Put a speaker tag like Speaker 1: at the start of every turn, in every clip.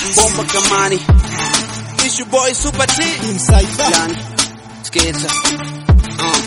Speaker 1: bomba kamani It's your boy Super T Yani Sketa uh.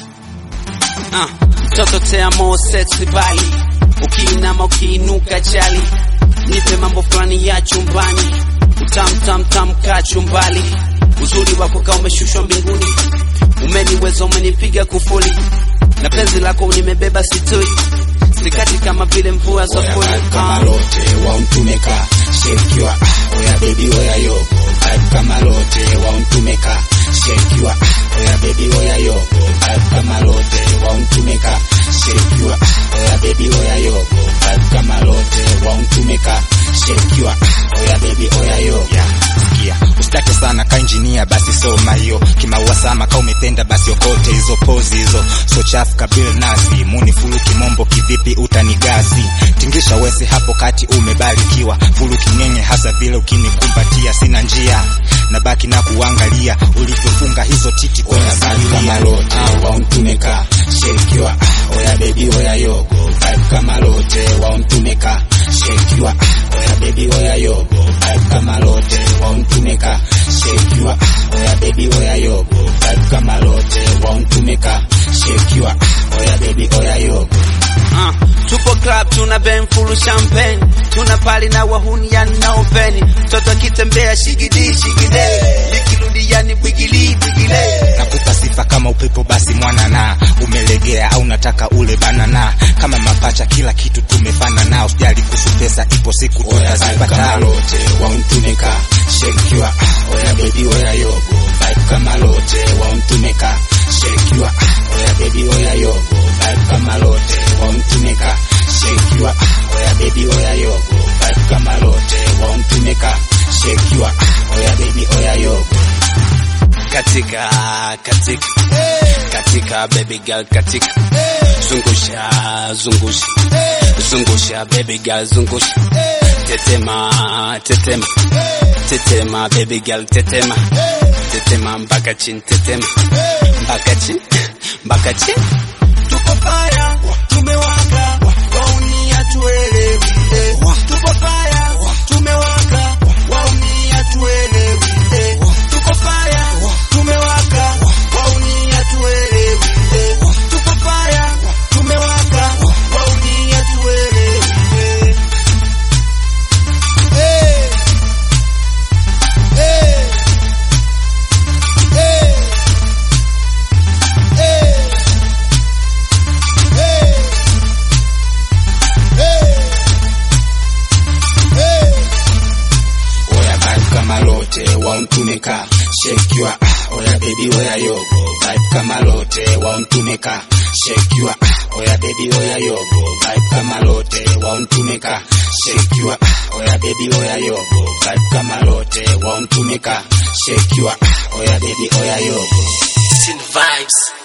Speaker 1: Uh. Mtoto tea mo sexy bali Ukiinama ukiinuka chali Nipe mambo fulani ya chumbani Utam tam tam ka chumbali Uzuri wako ka umeshushwa mbinguni Umeniweza umenipiga kufuli Na penzi lako nimebeba situi Sikati kama vile mvua za fuli
Speaker 2: kama
Speaker 1: uh.
Speaker 2: lote wauntumeka shekiwa ah, oya baby oya yo vibe kama lote wauntumeka shekiwa ah, oya baby oya yo vibe kama lote wauntumeka shekiwa ah, oya baby oya yo vibe kama lote wauntumeka shekiwa ah, oya baby oya yo yeah. Sikia, usitake sana ka injinia basi soma hiyo kimaua sama ka umependa basi okote hizo pozi hizo so chafu kabil nasi muni fulu kimombo kivipi utanigasi tingisha wese hapo kati umebarikiwa fulu kinyenye hasa vile ukinikumbatia sina njia na baki na kuangalia ulivyofunga hizo titi kwenye kama lote wauntumeka shekiwa ah, oya baby oya yogo vibe kama lote wauntumeka shekiwa ah, oya baby oya yogo vibe kama lote wauntumeka shekiwa ah, oya baby oya yogo vibe kama lote wauntumeka shekiwa ah, oya baby oya yogo
Speaker 1: Uh, tupo club tuna ben full champagne tuna pali na wahuni yani na openi mtoto akitembea shigidi shigide nikirudi yani bwigili bwigile
Speaker 2: nakupa sifa kama upepo basi mwana na umelegea au nataka ule banana kama mapacha kila kitu tumefana na usijali kuhusu pesa ipo siku tutazipata lote wauntumeka shekiwa ah, oya baby oya yogo vibe kama lote wauntumeka shekiwa ah, oya baby oya yogo vibe kama lote wauntumeka shekiwa ah, oya baby oya yogo vibe kama lote wauntumeka shekiwa ah, oya baby oya yogo
Speaker 1: katika katika katika baby girl katika zungusha zungusha zungusha baby girl zungusha tetema tetema tetema baby girl tetema tetema mpaka chini tetema mpaka chini mpaka chini tuko fire tumewaka wauni hatuelewi eh. tuko fire tumewaka wauni hatuelewi eh. tuko fire tumewaka wauni hatuelewi eh. tuko fire tumewaka wauni hatuelewi eh. Eh. Eh. Eh. Eh.
Speaker 2: oya vibe kama lote wauntumeka shekiwa ah, oya baby oya yogo vibe kama lote wauntumeka shekiwa ah, oya baby oya yogo vibe kama lote wauntumeka shekiwa ah, oya baby oya yogo vibe kama lote wauntumeka shekiwa ah, oya baby oya yogo
Speaker 1: Sin vibes